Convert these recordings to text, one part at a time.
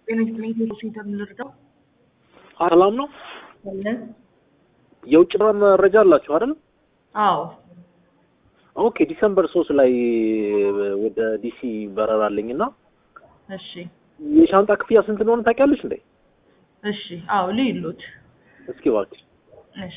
ጤና ይስጥልኝ ቴሌ ሴንተር ልርዳው ሰላም ነው። አለ የውጭ በረራ መረጃ አላችሁ አይደል? አዎ ኦኬ ዲሰምበር ሶስት ላይ ወደ ዲሲ በረራ አለኝ እና እሺ የሻንጣ ክፍያ ስንት እንደሆነ ታውቂያለሽ እንዴ? እሺ አዎ ልይሉት እስኪ እባክሽ እሺ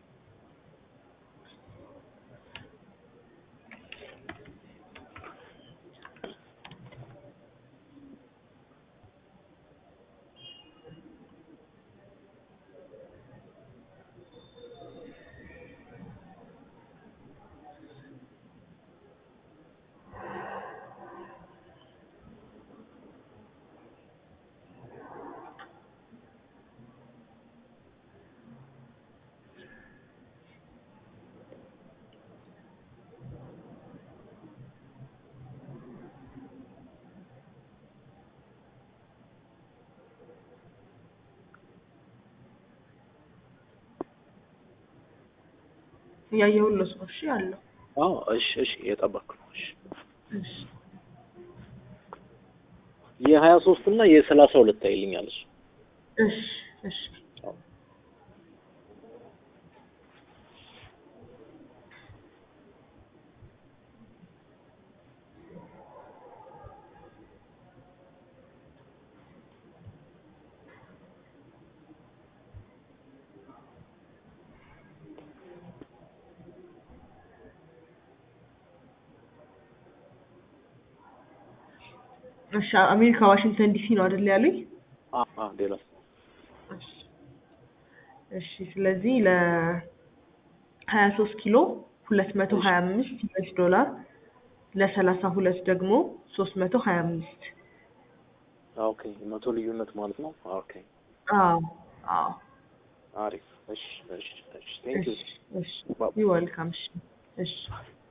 እያየሁለት ነው። እሺ አለው አዎ እሺ እሺ እየጠበቅኩ ነው። እሺ እሺ የሀያ ሶስት እና የሰላሳ ሁለት አይልኛል እሱ እሺ እሺ እሺ አሜሪካ ዋሽንግተን ዲሲ ነው አይደል ያሉኝ? አ አ ሌላ እሺ እሺ ስለዚህ ለ ሀያ ሶስት ኪሎ ሁለት መቶ ሀያ አምስት ዩኤስ ዶላር ለሰላሳ ሁለት ደግሞ ሶስት መቶ ሀያ አምስት ኦኬ መቶ ልዩነት ማለት ነው። ኦኬ አዎ አዎ አሪፍ እሺ እሺ እሺ ቴንክ ዩ እሺ እሺ ዩ ዌልካም እሺ እሺ